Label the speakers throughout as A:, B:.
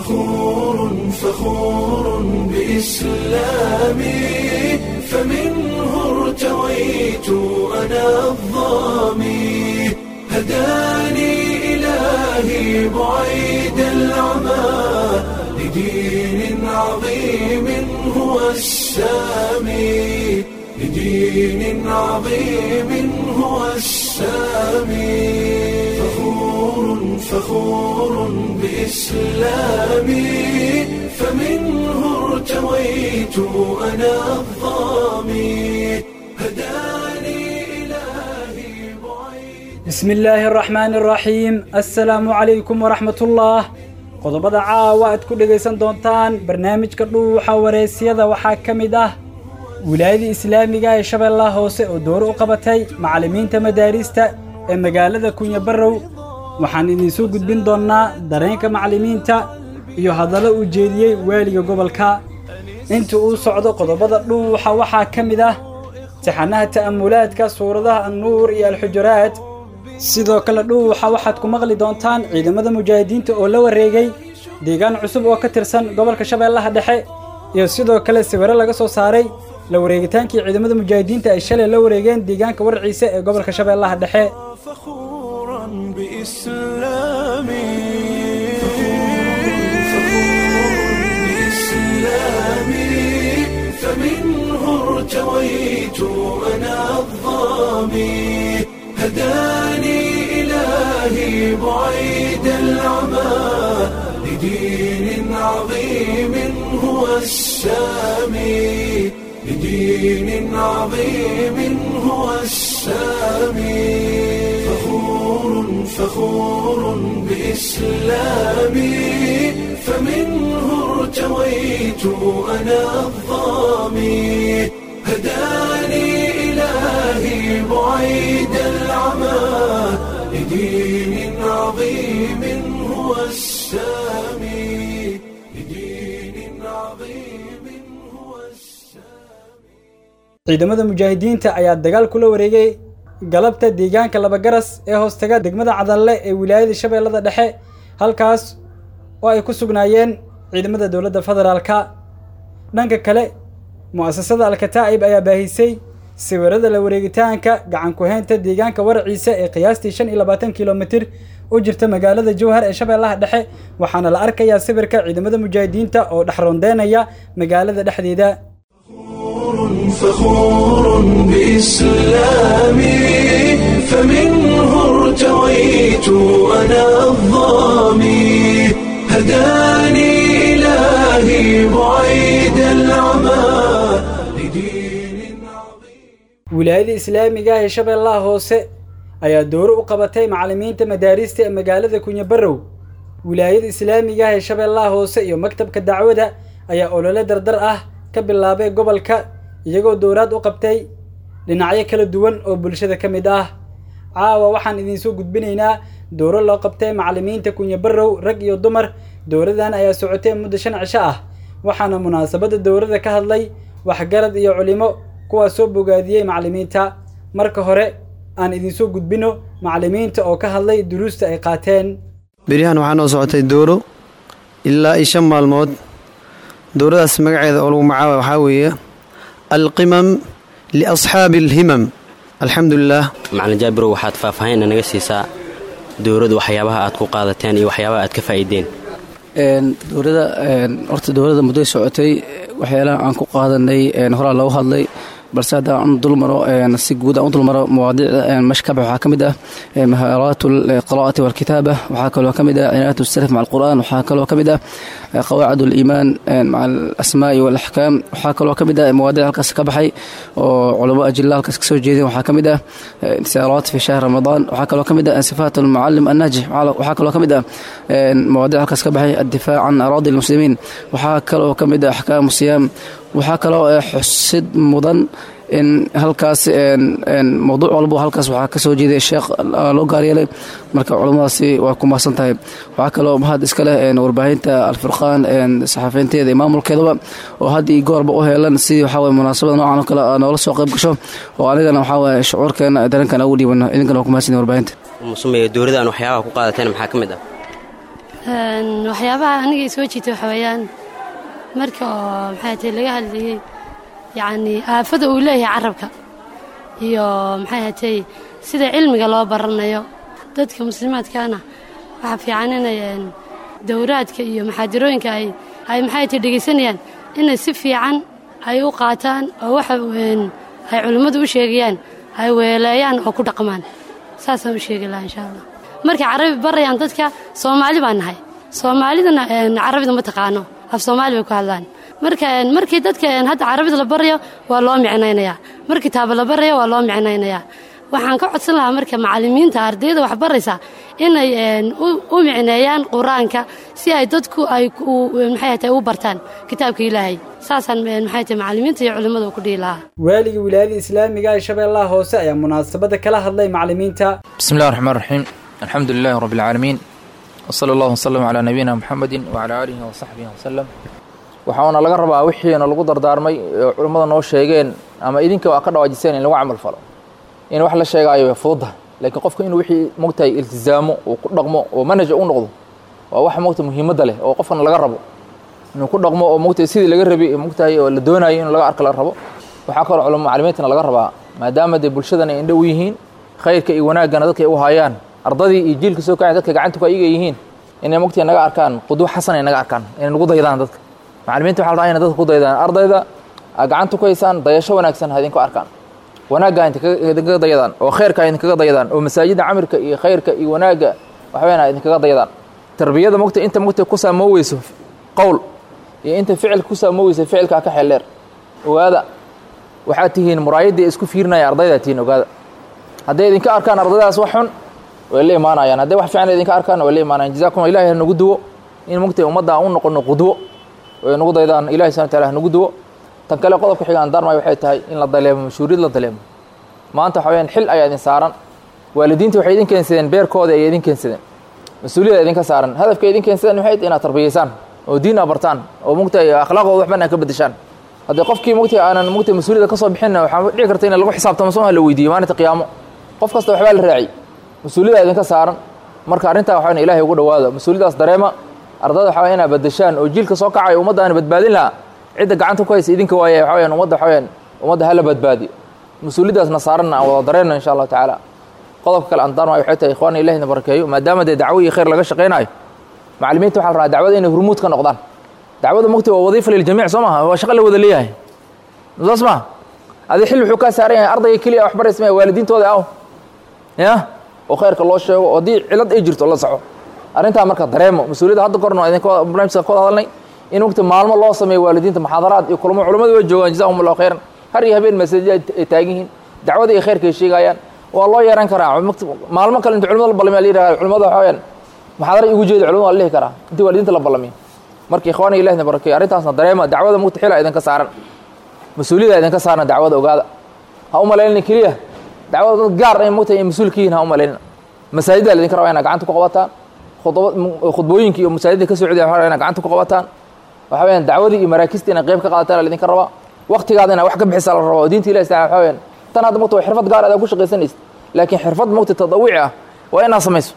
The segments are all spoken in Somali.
A: فخور فخور بإسلامي فمنه ارتويت أنا الظامي هداني إلهي بعيد العمى لدين عظيم هو السامي لدين عظيم هو السامي فخور فخور بإسلامي فمنه ارتويت أنا الظامي هداني إلهي بعيد
B: bismi illaahi araxmaani araxiim assalaamu calaykum waraxmatullah qodobada caawa aad ku dhegaysan doontaan barnaamijka dhuuxa wareysyada waxaa ka mid ah wilaayadii islaamiga ee shabeellaha hoose oo dooro u qabatay macallimiinta madaarista ee magaalada kunya barrow waxaan idinsoo gudbin doonnaa dareenka macallimiinta iyo hadallo uu jeediyey waaliga gobolka inta uu socdo qodobada dhuuxa waxaa ka mid ah taxanaha ta'amulaadka suuradaha annuur iyo alxujuraad sidoo kale dhuuxa waxaad ku maqli doontaan ciidamada mujaahidiinta oo la wareegay deegaan cusub oo ka tirsan gobolka shabeellaha dhexe iyo sidoo kale sawiro laga soo saaray la wareegitaankii ciidamada mujaahidiinta ay shalay la wareegeen deegaanka warciise ee gobolka shabeellaha dhexe
A: فخورا بإسلامي بإسلامي فمنه ارتويت أنا الظامي هداني إلهي بعيد العمى لدين عظيم هو السامي لدين عظيم هو السامي فخور فخور بإسلامي فمنه ارتويت أنا الظامي هداني إلهي بعيد العمى لدين عظيم هو السامي لدين عظيم هو السامي
B: ciidamada mujaahidiinta ayaa dagaal kula wareegay galabta deegaanka labagaras ee hoostaga degmada cadalle ee wilaayada shabeellada dhexe halkaas oo ay ku sugnaayeen ciidamada dowladda federaalka dhanka kale mu'asasada alkataa'ib ayaa baahisay sawirada la wareegitaanka gacan ku-haynta deegaanka warciise ee qiyaastii shan iyo labaatan kilomitir u jirta magaalada jowhar ee shabeellaha dhexe waxaana la arkayaa sawirka ciidamada mujaahidiinta oo dhex rondeynaya magaalada dhexdeeda
A: فخور بإسلامي فمنه ارتويت أنا الظامي هداني إلهي بعيد العمى لدين عظيم
B: wilaayada islaamiga ah ee shabeellaha hoose ayaa dooro u qabatay macallimiinta madaarista ee magaalada kunya barrow wilaayada islaamiga ah ee shabeellaha hoose iyo maktabka dacwada ayaa olole dardar ah ka bilaabay gobolka iyagoo dowraad u qabtay dhinacyo kala duwan oo bulshada ka mid ah caawa waxaan idinsoo gudbinaynaa dooro loo qabtay macallimiinta kunya barrow rag iyo dumar dowradan ayaa socotay muddo shan cisho ah waxaana munaasabadda dowrada ka hadlay waxgarad iyo culimo kuwaas soo bogaadiyey macallimiinta marka hore aan idinsoo gudbino macallimiinta oo ka hadlay duruusta ay qaateen
C: beryahan waxaa noo socotay dooro ilaa iyo shan maalmood dowradaas magaceeda oo lagu magacaaba waxaa weeye alqimam liasxaabi alhimam alxamdulilah
D: macalin jaabirow waxaad faahfaahinna naga siisaa dowladdu waxyaabaha aad ku qaadateen iyo waxyaabaha aad ka faa'iideen
E: dowlada horta dowladda muddoy socotay waxyaalaha aan ku qaadanay horaa loogu hadlay balse haddaan aan dulmaro si guud aan u dulmaro mawaadiicda meesha ka bax waxaa ka mid ah mahaaraat alqiraa'ati walkitaaba waxaa kaloo ka mid ah cinaayat salaf maca alqur'aan waxaa kaloo ka mid ah qawaacid aliimaan maca alasmaa'i waalaxkaam waxaa kaloo ka mid ah mawaadiic halkaas ka baxay oo culamo ajilla halkaas kasoo jeedeen waxaa ka mid ah intisaaraat fi shahr ramadaan waxaa kaloo ka mid ah sifaat almucalim annaajix waxaa kaloo ka mid ah mawaadiic halkaas ka baxay addifaac can araadi almuslimiin waxaa kaloo ka mid ah axkaamu siyaam waxaa kaloo xusid mudan in halkaas mowduuc walbo halkaas waxaa kasoo jeeday sheekh loo gaaryeelay marka culummadaasi waa ku mahadsan tahay waxaa kaloo mahad iska leh warbaahinta alfurqaan saxafiinteeda iyo maamulkeedaba oo had iyo goorba u heelan sidii waxaa munaasabada noocan oo kale noola soo qayb gasho oo anigana waxaa waye shucuurkeena dareenkan ugu dhiibano idinkana waa ku mahadsan warbaahinta
D: musumeeya dowladda aan waxyaabaha ku qaadateen maxaa ka mid ah
F: waxyaabaha aniga i soo jiita waxa weeyaan marka oo maxay tahay laga hadlayey yacni aafada uu leeyahay carabka iyo maxay hatay sida cilmiga loo baranayo dadka muslimaadkaana waxaa fiican inay dowraadka iyo maxaadirooyinka ay ay maxay tahay dhegaysanayaan inay si fiican ay u qaataan oo waxa ay culimmadu u sheegayaan ay weeleeyaan oo ku dhaqmaan saasaan u sheegi lahaa insha allah markay carabi barayaan dadka soomaali baan nahay soomaalidana carabida ma taqaano af soomaali bay ku hadlaan marka markii dadka hadda carabida la barayo waa loo micnaynayaa mar kitaaba la barayo waa loo micnaynayaa waxaan ka codsan lahaa marka macallimiinta ardayda wax baraysa inay u micneeyaan qur-aanka si ay dadku ay maxay tahay u bartaan kitaabka ilaahay saasaan maxay tahay macallimiinta iyo culimmada ku dhihi lahaa
B: waaligii wilaayada islaamiga ee shabeellaha hoose ayaa munaasabada kala hadlay macallimiinta
G: bismi illahi raxmaan raxiim alxamdu lilahi rabbi alcaalamiin wsala allahu wasalam calaa nabiyina muxamedin wacalaa aalihi wasaxbihi wasalam waxaana laga rabaa wixiina lagu dardaarmay oo culimmada noo sheegeen ama idinka waa ka dhawaajiseen in lagu camal falo in wax la sheegaayo way fududahay laakiin qofka inuu wixii mogtahay iltizaamo uu ku dhaqmo oo manaja u noqdo waa wax mogta muhiimadda leh oo qofkana laga rabo inuu ku dhaqmo oo mogtahay sidii laga rabay mogtahay oo la doonayo in laga arka la rabo waxaa kaloo culamo macalimiintana laga rabaa maadaama dee bulshadan ay indhow yihiin khayrka iyo wanaaggana dadka ay u hayaan ardadii iyo jiilka soo kacay dadka gacanta ku ayaga yihiin inay mogtahay naga arkaan qudwo xasan ay naga arkaan inay nagu daydaan dadka macalimiinta waxa la rabaa inay dadka ku daydaan ardayda aad gacanta ku haysaan dayasho wanaagsan ha idinku arkaan wanaagga idinkaga dayadaan oo khayrka idinkaga dayadaan oo masaajidda camirka iyo khayrka iyo wanaagga waxweyn idinkaga dayadaan tarbiyada mogta inta mogta ku saamooweyso qowl iyo inta ficilka ku saamooweysa ficilkaa ka xeel dheer ogaada waxaad tihiin muraayaddii isku fiirinaya ardaydaa tihiin ogaada hadday idinka arkaan ardaydaas wax xun way la imaanayaan hadday wax fiican idinka arkaan way la imaanayan jazakum ilahi ha nagu duwo in mogta ummadda aan u noqono qudwo way nagu daydaan ilahi subana wataala ha nagu duwo tan kale qodobka xiga aan daarmay waxay tahay in la daleemo mashhuuriyad la daleemo maanta waxa weyaan xil ayaa idin saaran waalidiinta waxay idin keensadeen beerkooda ay idin keensadeen mas-uuliyada idinka saaran hadafka idin keensadeen waxay inaad tarbiyaysaan oo diin aa bartaan oo mugtahay akhlaaqooda waxban aa ka bedeshaan haddii qofkii mugtahay aanan mugtahay mas-uuliyada ka soo bixinna waxaa dhici karta in lagu xisaabtamo soo la weydiiyo maalinta qiyaamo qof kasta waxbaa la raaciy mas-uuliyada idinka saaran marka arrintaa waxaa ilahay ugu dhawaada mas-uuliyadaas dareema ardada waxaa inaa bedeshaan oo jiilka soo kacayo ummadda aan badbaadin lahaa cidda gacanta ku haysa idinka waaye waxa weyaan ummadda waxa weyaan ummadda hala badbaadiyo mas-uuliyaddaasna saaranna aan wada dareenno insha allahu tacaala qodobka kale aan daarmayo waxay tahay ikhwaana ilahi na barakeeyo maadaama dee dacwo iyo khayr laga shaqaynayo macalimiinta waxa la rabaa dacwada inay hurmuud ka noqdaan dacwada mogta waa wadiifa liljamiic soo maha waa shaqo la wada leeyahay saas maha adi xil wuxuu kaa saaran yahay ardayga keliya wax baraysa maya waalidiintooda aw ya oo khayrka loo sheego oo haddii cilad ay jirto la saxo arrintaa marka dareemo mas-uuliyadda hadda korna waa idinka barnaamijka ka wada hadalnay in wagti maalmo loo sameeyo waalidiinta muxaadaraad iyo kulamo culamadu way joogaan jazahum allahu khayran har iyo habeen masaajid ay taagan yihiin dacwada iyo khayrka ay sheegayaan waa loo yeeran karaa maalmo kale inta culimada la balamiya la yidhaha culimada waxa weyaan muxaadara igu jeeda culimada waa la dhihi karaa intii waalidiinta la balamiyo marka ikhwaana ilahina barakeeyo arrintaasna dareema dacwada mugta xila idinka saaran mas-uuliyada idinka saaran dacwada ogaada ha u malaynina keliya dacwada dad gaar ay mugta mas-uul ka yihin ha u malaynina masaajidda la idinka rabaa inaa gacanta ku qabataan khudbooyinka iyo masaajidda ka socdiya waxa inaa gacanta ku qabataan waxa weyaan dacwadii iyo maraakista inay qayb ka qaadataan la idinka rabaa waktigaada inaa wax ka bixisa la rabaa oo diinta ilahi taala waxa weyaan tan hadda mogta waa xirfad gaar adaa ku shaqaysanaysa laakiin xirfad mogta tadawici ah waa inaad samayso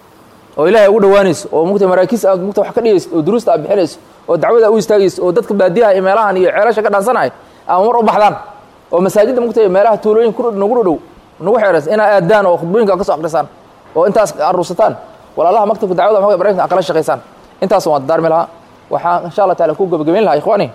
G: oo ilaahay ugu dhawaanayso oo mogta maraakiis aad mogta wax ka dhigayso oo duruusta aad bixinayso oo dacwada u istaagayso oo dadka baadiyaha iyo meelahan iyo ceelasha ka dhaansanaya ama mar u baxdaan oo masaajidda mogta meelaha tuulooyin nagu dhow nagu xeeraysa inaa aadaan oo khudbooyinka ka soo akrisaan oo intaas aruursataan walaalaha maktabka dacwada ma barnaamijka ad kala shaqaysaan intaas waan daarmi lahaa waxaan insha allah taala ku gabagabayn lahaa ikhwaani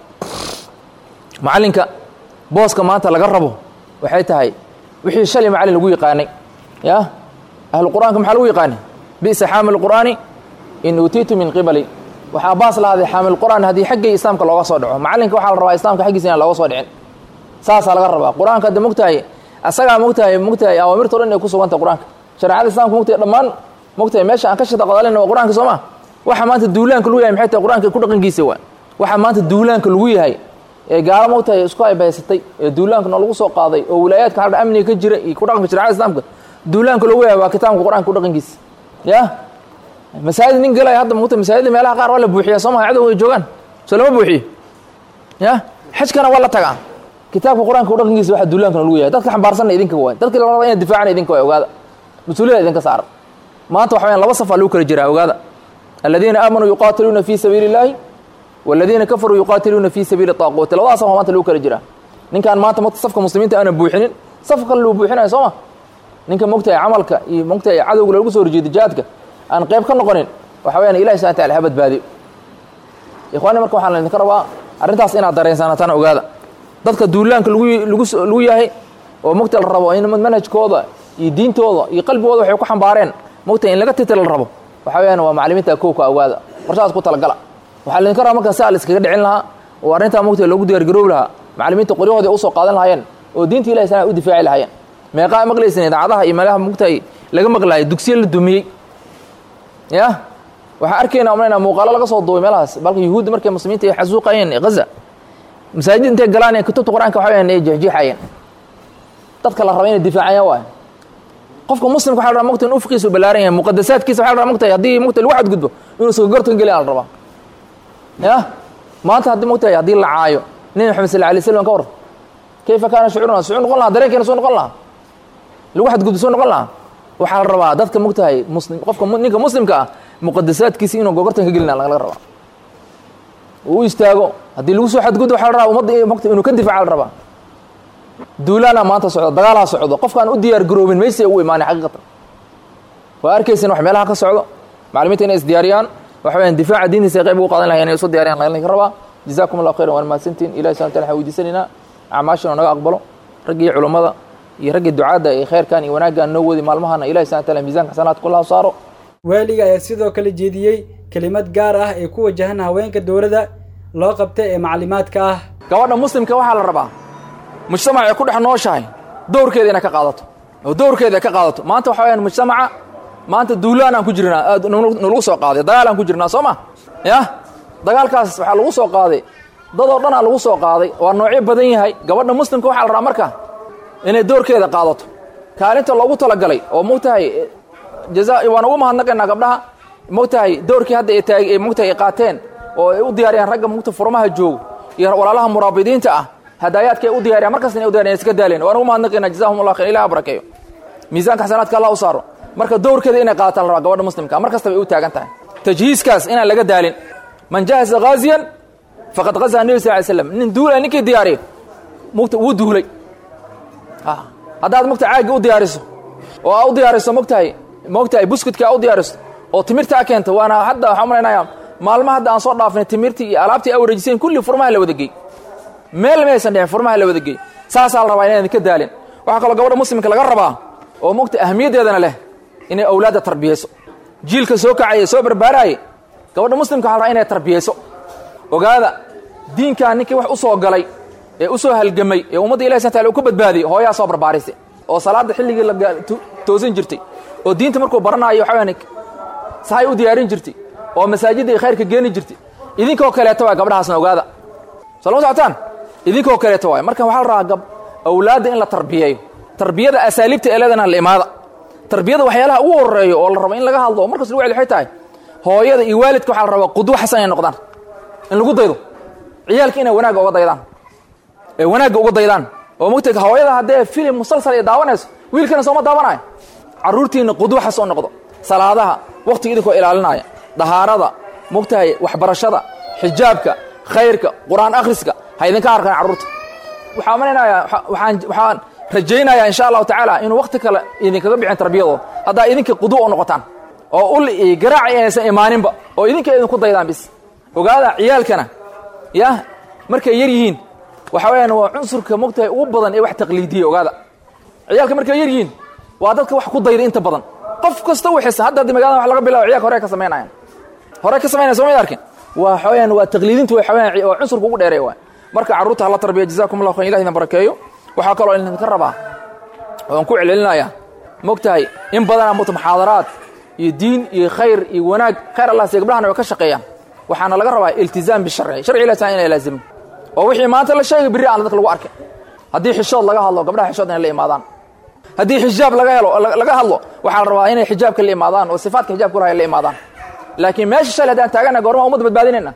G: macallinka booska maanta laga rabo waxay tahay wixii shalay macallin lagu yaqaanay ya ahlu qur'aanka maxaa lagu yaqaanay bi'sa xaamil qur'aani in uutiitu min qibali waxaa baas lahaaday xaamil qur'aan haddii xaggay islaamka looga soo dhaco macallinka waxaa la rabaa islaamka xaggiisa inaan looga soo dhicin saasaa laga rabaa qur-aanka hadda mogtahay asagaa mogtahay mogtahay awaamirta o dhan ay ku suganta qur-aanka shareecada islamka mogtahay dhammaan mogtahay meesha aan ka shata qadalina waa qur-aanka soo ma waxa maanta duulaanka lagu yahay maxay tahay qur-aanka ku dhaqankiisa waa waxa maanta duulaanka lagu yahay ee gaalo mogtahay isku aybaysatay ee duulaankana lagu soo qaaday oo wilaayaadka hadha amniga ka jira iyo ku dhaqanka shareecada islaamka duulaanka lagu yahay waa kitaabka qur-aanka ku dhaqankiisa ya masaajid nin galaya hadda mogta masaajidda meelaha qaar waa la buuxiyaa soo maha cadow ay joogaan soo lama buuxiyo ya xajkana waa la tagaa kitaabka qur-aanka ku dhaqankiisa waxa duulaankana lagu yahay dadka xambaarsanna idinka waay dadka la raba inay difaacana idinka waay ogaada mas-uuliyada idinka saaran maanta waxa wayaan laba safaa lagu kala jiraa ogaada aladiina aamanuu yuqaatiluuna fii sabiili illaahi waladiina kafaruu yuqaatiluuna fii sabiili taaquuti labadaas waa maanta lagu kala jiraa ninkaan maanta mata safka muslimiinta aanan buuxinin safka kale luu buuxinayo soo ma ninka mogtahay camalka iyo mogtahay cadowga lagu soo horjeedo jihaadka aan qayb ka noqonin waxa weyaan ilahi subana taala ha badbaadiyo ikhwaani marka waxaan idinka rabaa arrintaas inaad dareensaanataan ogaada dadka duulaanka lagu lagu lagu yahay oo mogta la rabo in manhajkooda iyo diintooda iyo qalbigooda waxay ku xambaareen mogtahay in laga titira la rabo waxa weyaan waa macalimiinta kowka ogaada qorshahaas ku talagala waxaa laydinka rabaa marka si a la iskaga dhicin lahaa oo arrintaa mogtahay loogu diyaargaroobi lahaa macalimiinta qoryahooda ay usoo qaadan lahaayeen oo diinta ilahi sana u difaaci lahaayeen meeqaa maqlaysan idaacadaha iyo meelaha mogtahay laga maqlaayay dugsiye la dumiyey ya waxaan arkayna umlayna muuqaalo laga soo duubay meelahaas balka yuhuudda markay muslimiinta ay xasuuqayeen gaza masaajid intay galaan ee kutubta qur-aanka waxa weyaan ay jeexjeexayeen dadka la raba inay difaacayaan waayo qofka muslimka waxa la rabaa mogta in ufqiisu ballaaran yahay muqadasaadkiisa waxa la rabaa mogtahay haddii mogta lagu xadgudbo inuu sogogortan geliya la rabaa ya maanta haddii mogtahay haddii la caayo nebi maxamed sal alay slam ka war kayfa kaana shucuuruna shucuur noqon lahaa dareenkeena soo noqon lahaa lagu xadgudbo soo noqon lahaa waxaa la rabaa dadka mogtahay muslim qofka ninka muslimka ah muqadasaadkiisa inuu gogortan ka gelina laga rabaa uu u istaago haddii lagu soo xadgudbo waxa la rabaa ummadda mogta inuu ka difaaca la rabaa duulaana maanta socdo dagaalha socdo qofkaan u diyaar garoobin meysay ugu imaanay xaqiiqatan waa arkaysan wax meelaha ka socdo macalimiinta inay isdiyaariyaan waxa weyaan difaaca diintiisa ay qayb ugu qaadan lahayen inay isu diyariyan laga rabaa jazakum allah khayran waan mahadsantiin ilahi subana tala waxaan weydiisanaynaa acmaashana naga aqbalo raggii culummada iyo raggii ducaadda ee khayrkan iyo wanaaggan noo wadi maalmahana ilahi subana tala miisanka xasanaadka kullahu saaro
B: waaliga ayaa sidoo kale jeediyey kelimad gaar ah ee ku wajahan haweenka dowladda loo qabtay ee maclimaadka ah
G: gabadha muslimka waxaa la rabaa mujtamac ay ku dhex nooshahay dowrkeeda inay ka qaadato oo dowrkeeda ay ka qaadato maanta waxa weyaan mujtamaca maanta duulaan aan ku jirnaa aad nalagu soo qaaday dagaal aan ku jirnaa soo ma yah dagaalkaas waxaa lagu soo qaaday dadoo dhan aa lagu soo qaaday waa noocyo badan yahay gabadha muslimka waxaa la rabaa marka inay doorkeeda qaadato kaalinta loogu talagalay oo mogtahay jaza waan ugu mahadnaqaynaa gabdhaha mogtahay doorkii hadda ay taag mogtahay ay qaateen oo ay u diyaariyaan ragga mogta furmaha joogo iyo walaalaha muraabidiinta ah hadaayaadka ay u diyaariyan markasta inay u diyariyan iska daaleen waan ugu mahadnaqaynaa jazahum allah khayr ilaha barakeeyo miisaanka xasanaadka allah u saaro marka dowrkeeda inay qaadataan la rabaa gabadha muslimka mar kastaba ay u taagan tahay tajhiiskaas inaan laga daalin man jahasa ghaziyan faqad gazaa nebi sal ly slam nin duulay ninkii diyaariyo mugta wuu duulay haddaad mogta caagga u diyaariso oo aa u diyaariso mogtahay mogtahay buskudka aa u diyaariso oo timirta a keento waana hadda waxaan umalaynaya maalma hadda aan soo dhaafnay timirtii iyo alaabtii a wareejiseen kulli furmaha la wada gey meel maysan dhicin furmaha la wada gey saasaa la rabaa inaydan ka daalin waxaa kaloo gabadha muslimka laga rabaa oo mogta ahamiyaddeedana leh inay awlaadda tarbiyayso jiilka soo kacaya soo barbaaraaye gabadha muslimka waxa la rabaa inay tarbiyayso ogaada diinkaa ninkii wax u soo galay ee u soo halgamay ee ummadda ilahi subana tala u ka badbaadiyey hooyaa soo barbaarisay oo salaadda xilligii la toosin jirtay oo diinta markuu baranaayo waxa weyaan sahay u diyaarin jirtay oo masaajidda khayrka geeni jirtay idinkoo kaleeto waay gabdhahaasna ogaada soo lama socotaan idinkoo kaleeto waay marka waxaa la rabaa gab awlaadda in la tarbiyeeyo tarbiyada asaaliibta ee leedana la imaada tarbiyada waxyaalaha ugu horeeyo oo la rabo in laga hadlo oo markas lagu celi waxay tahay hooyada iyo waalidka waxaa la rabaa qudwo xasan inay noqdaan in lagu daydo ciyaalka inay wanaagga uga daydaan ee wanaagga uga daydaan oo mogta hooyada haddee filim musalsal ay daawanayso wiilkana sooma daawanayo carruurtiinna qudwo xasan noqdo salaadaha wakhtiga idinkoo ilaalinaya dahaarada mogtahay waxbarashada xijaabka khayrka qur-aan akhriska ha idinka arkaan carruurta waxaa malaynayaa waxaan waxaan rajaynayaa insha allahu tacaala inuu wakhti kale idinkaga bixin tarbiyadooda haddaa idinka qudwo u noqotaan oo ul iyo garaaci inaysan imaaninba oo idinka idinku daydaan bis ogaada ciyaalkana yah markay yar yihiin waxa weyaan waa cunsurka mogtahay ugu badan ee wax taqliidiya ogaada ciyaalka markay yar yihiin waa dadka wax ku dayda inta badan qof kasta wixisa hadda haddi magaalada wax laga bilabo ciyalka hore ka samaynayan hore ka samaynaya soo mayd arkin waa waxaweyaan waa taqliidintu way xaweyaan waa cunsurka ugu dheereey waay marka carruurta hala tarbiya jazakum allah khayr ilah idin barakeeyo waxaa kaloo idinka rabaa oan ku celcelinayaa mogtahay in badanaa mugta muxaadaraad iyo diin iyo khayr iyo wanaag khayr allah siya gabdhahana way ka shaqeeyaan waxaana laga rabaa iltizaam bisharci sharci ilah taala inay laazimin oo wixii maanta la sheegay birri aan dadka lagu arkay haddii xishood laga hadlo gabdhaha xishood inay la imaadaan haddii xijaab laga helo laga hadlo waxaa la rabaa inay xijaabka la imaadaan oo sifaadka xijaabka ulahay la imaadaan laakiin meesha shalay haddaan taagannahay goormaa ummadda badbaadinayna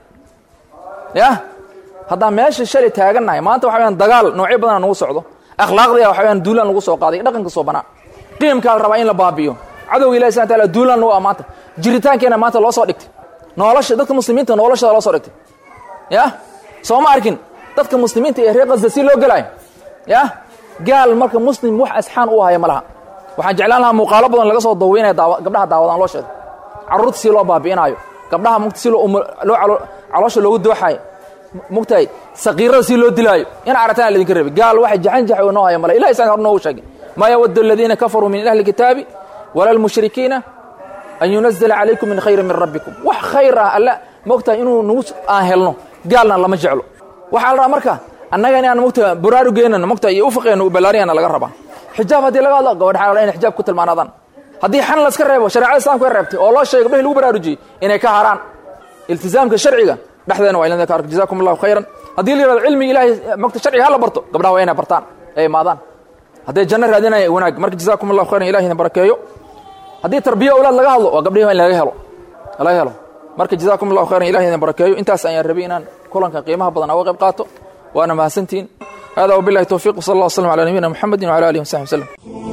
G: yah haddaan meesha shalay taagannahay maanta waxa weyaan dagaal noocyo badana nagu socdo akhlaaqdiya waxa weyaan duulaan lagu soo qaaday dhaqanka soo banaa qiimkaa la rabaa in la baabiyo cadowga ilahi subana taala duulaan nagu ah maanta jiritaankeenna maanta loo soo dhigtay nolosha dadka muslimiinta noloshada loo soo dhigtay ya soo ma arkin dadka muslimiinta ee reer qasda si loo gelaayo ya gaal marka muslim wax asxaan u haya ma laha waxaan jeclaan lahaa muuqaalo badan laga soo daweynaya daawa gabdhaha daawadaan loo sheego carruurta si loo baabi'inaayo gabdhaha mugta si loo loo caloosha loogu dooxayo mugtahay saqiirada si loo dilaayo in arataan laydinka rabay gaal waxay jaxan jax noo haya male ilahi isaga hor noogu sheegay maa yawaddu aladiina kafaruu min ahli kitaabi wala almushrikiina an yunazala calaykum min khayrin min rabbikum wax khayr ah alla mogtahay inuu nagu aan helno gaalna lama jeclo waxaa la rabaa marka annaga inaan mogta buraarugeenana mogta iyo ufiqeena u ballaariyana laga rabaa xijaab haddii laga hadlo gabadh xalaal inay xijaab ku tilmaanaadaan haddii xan la iska reebo shareecada islamka reebtay oo loo sheegay gabdhahi lagu baraarujiyey inay ka haraan iltizaamka sharciga dhexdeena waa inadin ka arka jazakum allahu khayran haddii la yirahdo cilmiga ilaahay mogta sharciga hala barto gabdhaha waa inay bartaan ay imaadaan hadday janno raadinaya wanaag marka jazakum allahu khayran ilahi idin barakeeyo haddii tarbiya awlaad laga hadlo waa gabdhihi in laga helo laga helo marka jazakum allahu khayran ilahi idin barakeeyo intaas ayaan rabay inaan kulanka qiimaha badan uga qayb qaato waana mahadsantihiin هذا وبالله التوفيق وصلى الله وسلم على نبينا محمد وعلى اله وصحبه وسلم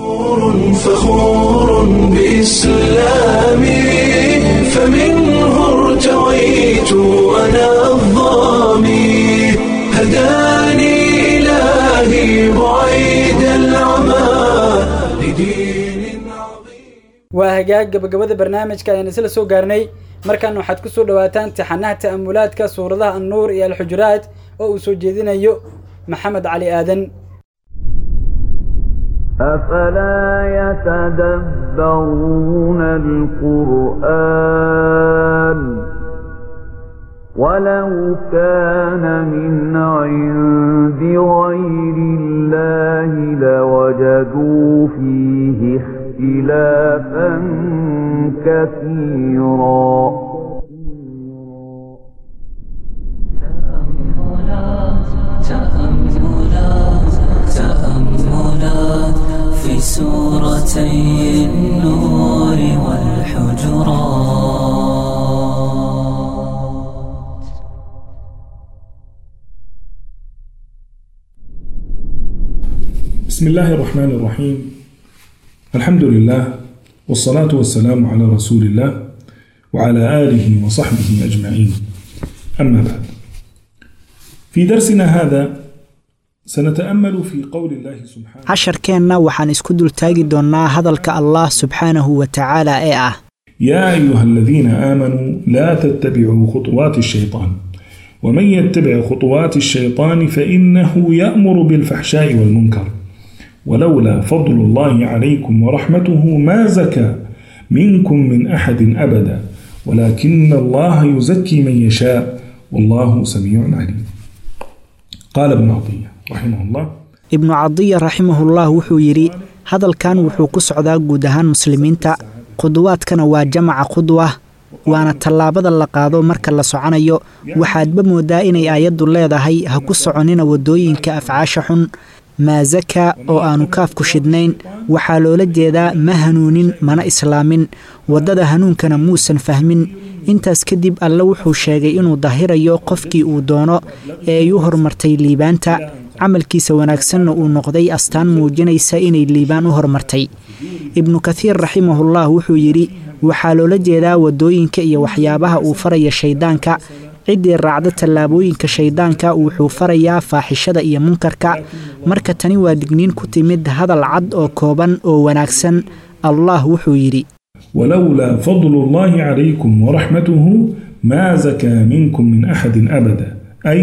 A: فخور بإسلامي فمنه ارتويت أنا الظامي هداني إلهي بعيد العمى لدين
B: waa hagaag gabagabada barnaamijka ayaan isla soo gaarnay markan waxaad ku soo dhawaataan taxanaha ta'amulaadka suuradaha annuur iyo alxujuraat oo uu soo jeedinayo maxamed cali aadan
H: أفلا يتدبرون القرآن ولو كان من عند غير الله لوجدوا فيه اختلافا كثيرا
I: تأملات تأملات في سورتي النور والحجرات
J: بسم الله الرحمن الرحيم الحمد لله والصلاة والسلام على رسول الله وعلى آله وصحبه أجمعين أما بعد في درسنا هذا سنتأمل في قول الله سبحانه
K: casharkeenna waxaan isku dultaagi doonnaa hadalka allah subxaanahu wa tacaala ee ah
J: يا أيها الذين آمنوا لا تتبعوا خطوات الشيطان ومن يتبع خطوات الشيطان فإنه يأمر بالفحشاء والمنكر ولولا فضل الله عليكم ورحمته ما زكى منكم من أحد أبدا ولكن الله يزكي من يشاء والله سميع عليم قال ابن عطية رحمه الله
K: ibnu cadiya raximahullah wuxuu yidhi hadalkan wuxuu ku socdaa guud ahaan muslimiinta khudwaadkana waa jamaca khudwa waana tallaabada la qaado marka la soconayo waxaadba moodaa inay aayaddu leedahay ha ku soconina waddooyinka afcaasha xun maa zaka oo aanu kaafku shidnayn waxaa loola jeedaa ma hanuunin mana islaamin waddada hanuunkana muusan fahmin intaas kadib alle wuxuu sheegay inuu dahirayo qofkii uu doono ee ay u hormartay liibaanta camalkiisa wanaagsanna uu noqday astaan muujinaysa inay liibaan u hormartay ibnu kathiir raximahullah wuxuu yidhi waxaa loola jeedaa waddooyinka iyo waxyaabaha uu faraya shayddaanka ciddii raacda tallaabooyinka shayddaanka wuxuu farayaa faaxishada iyo munkarka marka tani waa digniin ku timid hadal cad oo kooban oo wanaagsan allah wuxuu yidhi
J: ولولا فضل الله عليكم ورحمته ما زكى منكم من أحد أبدا أي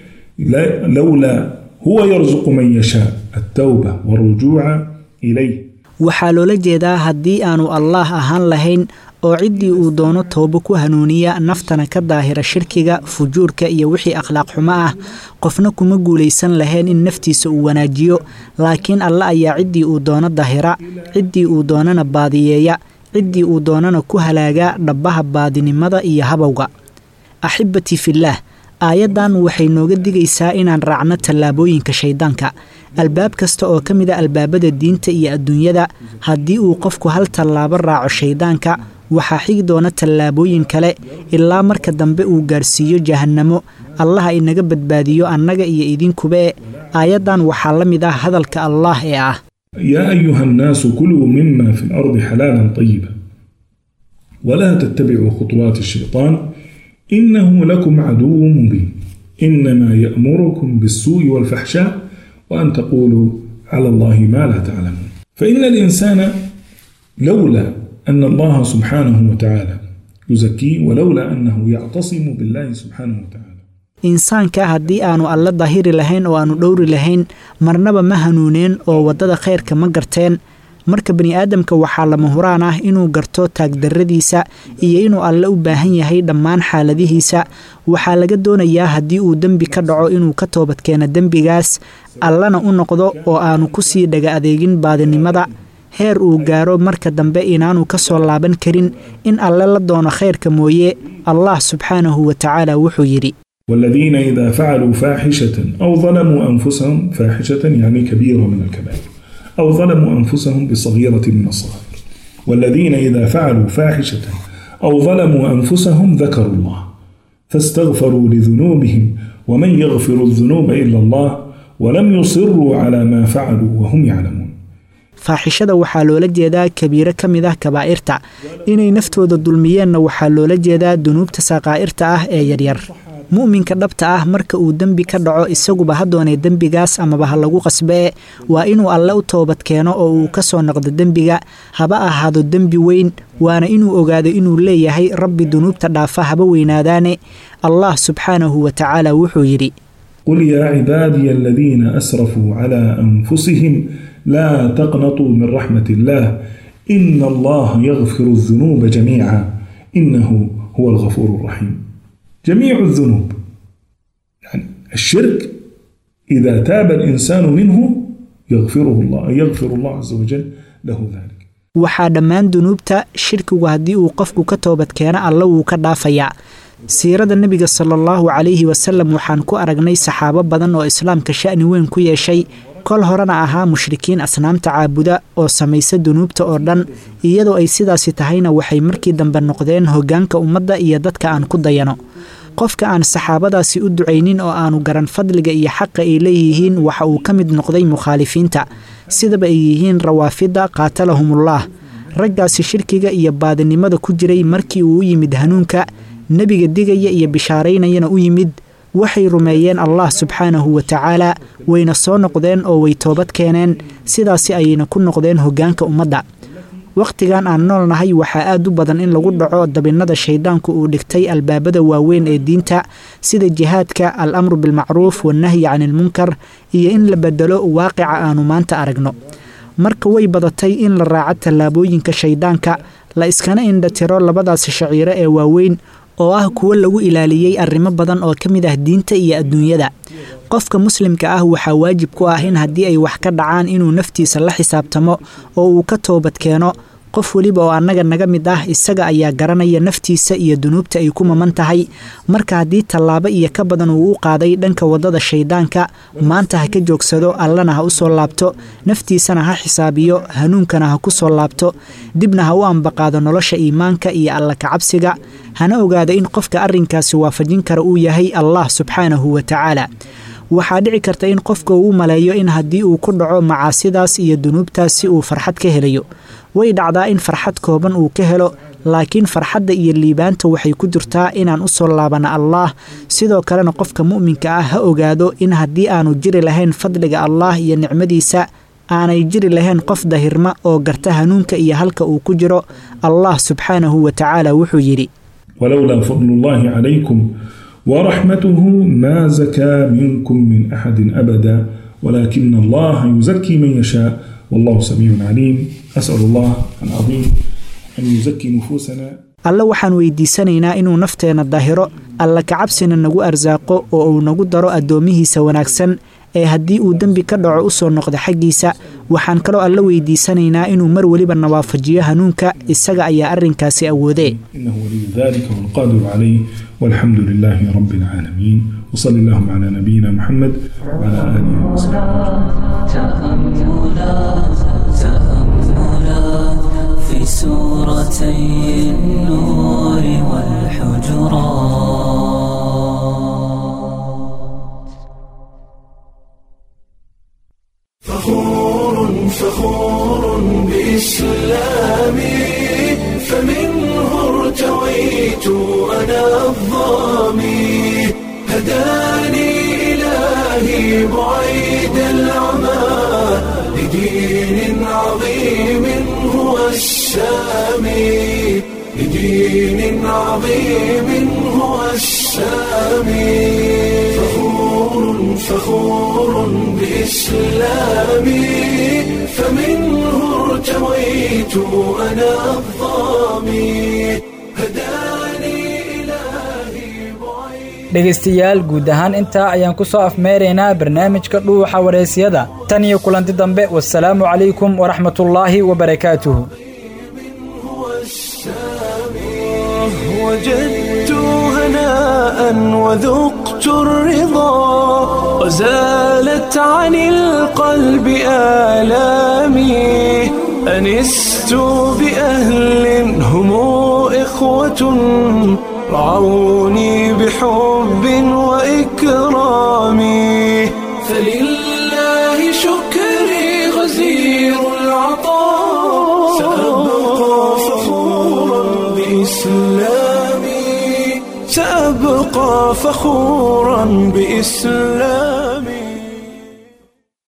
J: لا- لولا هو يرزق من يشاء التوبة والرجوع إليه
K: waxaa loola jeedaa haddii aanu allaah ahaan lahayn oo ciddii uu doono toobo ku hanuuniya naftana ka daahira shirkiga fujuurka iyo wixii akhlaaq xumo ah qofna kuma guulaysan lahayn in naftiisa uu wanaajiyo laakiin alle ayaa ciddii uu doono daahira ciddii uu doonana baadiyeeya ciddii uu doonana ku halaaga dhabbaha baadinimada iyo habowga axibbatii fillaah aayaddan waxay nooga digaysaa inaan raacno tallaabooyinka shayddaanka albaab kasta oo ka mida albaabada diinta iyo adduunyada haddii uu qofku hal tallaabo raaco shayddaanka waxaa xigi doona tallaabooyin kale ilaa marka dambe uu gaarsiiyo jahannamo allaha inaga badbaadiyo annaga iyo idinkube aayaddan waxaa la mid ah hadalka allaah ee ah
J: يا أيها الناس كلوا مما في الأرض حلالا طيبا ولا تتبعوا خطوات الشيطان إنه لكم عدو مبين إنما يأمركم بالسوء والفحشاء وأن تقولوا على الله ما لا تعلمون فإن الإنسان لولا أن الله سبحانه وتعالى يزكيه ولولا أنه يعتصم بالله سبحانه وتعالى
K: insaanka haddii aanu alla dahiri lahayn oo aanu dhowri lahayn marnaba ma hanuuneen oo waddada khayrka ma garteen marka bani aadamka waxaa lama huraan ah inuu garto taagdarradiisa iyo inuu alle u baahan yahay dhammaan xaaladihiisa waxaa laga doonayaa haddii uu dembi ka dhaco inuu ka toobadkeeno dembigaas allana u noqdo oo aanu ku sii dhaga adeegin baadinimada heer uu gaaro marka dambe inaanu ka soo laaban karin in alle la doono khayrka mooye allah subxaanahu wa tacaala wuxuu yidhi
J: والذين إذا فعلوا فاحشة أو ظلموا أنفسهم فاحشة يعني كبيرة من الكبائر أو ظلموا أنفسهم بصغيرة من الصغائر والذين إذا فعلوا فاحشة أو ظلموا أنفسهم ذكروا الله فاستغفروا لذنوبهم ومن يغفر الذنوب إلا الله ولم يصروا على ما فعلوا وهم يعلمون
K: faaxishada waxaa loola jeedaa kabiiro ka mid ah kabaa'irta inay naftooda dulmiyeenna waxaa loola jeedaa dunuubta saqaa'irta ah ee yaryar mu'minka dhabta ah marka uu dembi ka dhaco isaguba ha doonee dembigaas amaba ha lagu qasbee waa inuu alle u toobad keeno oo uu ka soo noqdo dembiga haba ahaado dembi weyn waana inuu ogaado inuu leeyahay rabbi dunuubta dhaafa haba weynaadaane allah subxaanahu wa tacaala wuxuu yidhi
J: قل يا عبادي الذين أسرفوا على أنفسهم لا تقنطوا من رحمة الله إن الله يغفر الذنوب جميعا إنه هو الغفور الرحيم جميع الذنوب يعني الشرك إذا تاب الإنسان منه يغفره الله يغفر الله عز وجل له ذلك
K: waxaa dhammaan dunuubta shirkigu haddii uu qofku ka toobad keeno alle wuu ka dhaafayaa siirada nebiga sala allahu calayhi wasalam waxaan ku aragnay saxaabo badan oo islaamka sha'ni weyn ku yeeshay kol horena ahaa mushrikiin asnaamta caabuda oo samaysa dunuubta oo dhan iyadoo ay sidaasi tahayna waxay markii dambe noqdeen hoggaanka ummadda iyo dadka aan ku dayano qofka aan saxaabadaasi u ducaynin oo aanu garan fadliga iyo xaqa ay leeyihiin waxa uu ka mid noqday mukhaalifiinta sidaba ay yihiin rawaafidda qaatalahumullah raggaasi shirkiga iyo baadinimada ku jiray markii uu u yimid hanuunka nebiga digaya iyo bishaaraynayana u yimid waxay rumeeyeen allah subxaanahu wa tacaala wayna soo noqdeen oo way toobad keeneen sidaasi ayayna ku noqdeen hoggaanka ummadda wakhtigan aan nool nahay waxaa aad u badan in lagu dhaco dabinnada shayddaanku uu dhigtay albaabada waaweyn ee diinta sida jihaadka al amru bilmacruuf wannahyi canilmunkar iyo in la bedelo waaqica aanu maanta aragno marka way badatay in la raaco tallaabooyinka shayddaanka la iskana indhatiro labadaasi shaciiro ee waaweyn oo ah kuwo lagu ilaaliyey arrimo badan oo ka mid ah diinta iyo adduunyada qofka muslimka ah waxaa waajib ku ah in haddii ay wax ka dhacaan inuu naftiisa la xisaabtamo oo uu ka toobad keeno qof weliba oo annaga naga mid ah isaga ayaa garanaya naftiisa iyo dunuubta ay ku maman tahay marka haddii tallaabo iyo ka badan uu u qaaday dhanka waddada shayddaanka maanta ha ka joogsado allana ha u soo laabto naftiisana ha xisaabiyo hanuunkana ha ku soo laabto dibna ha u ambaqaado nolosha iimaanka iyo alla kacabsiga hana ogaado in qofka arrinkaasi waafajin kara uu yahay allah subxaanahu wa tacaala waxaa dhici karta in qofka uu maleeyo in haddii uu ku dhaco macaasidaas iyo dunuubtaasi uu farxad ka helayo way dhacdaa in farxad kooban uu ka helo laakiin farxadda iyo liibaanta waxay ku jirtaa inaan u soo laabana allaah sidoo kalena qofka mu'minka ah ha ogaado in haddii aanu jiri lahayn fadliga allaah iyo nicmadiisa aanay jiri lahayn qof dahirma oo garta hanuunka iyo halka uu ku jiro allah subxaanahu wa tacaala wuxuu yidhi
J: ولولا فضل الله عليكم ورحمته ما زكى منكم من أحد أبدا ولكن الله يزكي من يشاء والله سميع عليم أسأل الله العظيم أن يزكي نفوسنا
K: alle waxaan weydiisanaynaa inuu nafteenna dahiro alla kacabsina nagu arsaaqo oo uu nagu daro addoomihiisa wanaagsan ee haddii uu dembi ka dhaco u soo noqdo xaggiisa waxaan kaloo alla weydiisanaynaa inuu mar weliba nawaafajiyo hanuunka isaga ayaa arrinkaasi awoodee
J: إنه ولي ذلك والقادر عليه والحمد لله رب العالمين وصلى اللهم على نبينا محمد وعلى آله وصحبه
I: تأملات تأملات في سورتي النور والحجرات
A: فخور فخور بإسلامي فمنه ارتويت أنا الظالم بعيد العمى لدين عظيم هو السامي لدين عظيم هو السامي فخور فخور بإسلامي فمنه ارتويت أنا الظامي هداني إلهي
B: dhegaystayaal guud ahaan intaa ayaan ku soo afmeeraynaa barnaamijka dhuuxa waraysyada tan iyo kulanti dambe wasalaamu calaykum waraxmatullaahi wabarakaatuhu
A: وجدت هناء وذقت الرضا وزالت عن القلب آلامي أنست بأهل هم إخوة رعوني بحب وإكرام فلله شكري غزير العطاء سأبقى فخورا بإسلامي سأبقى فخورا بإسلامي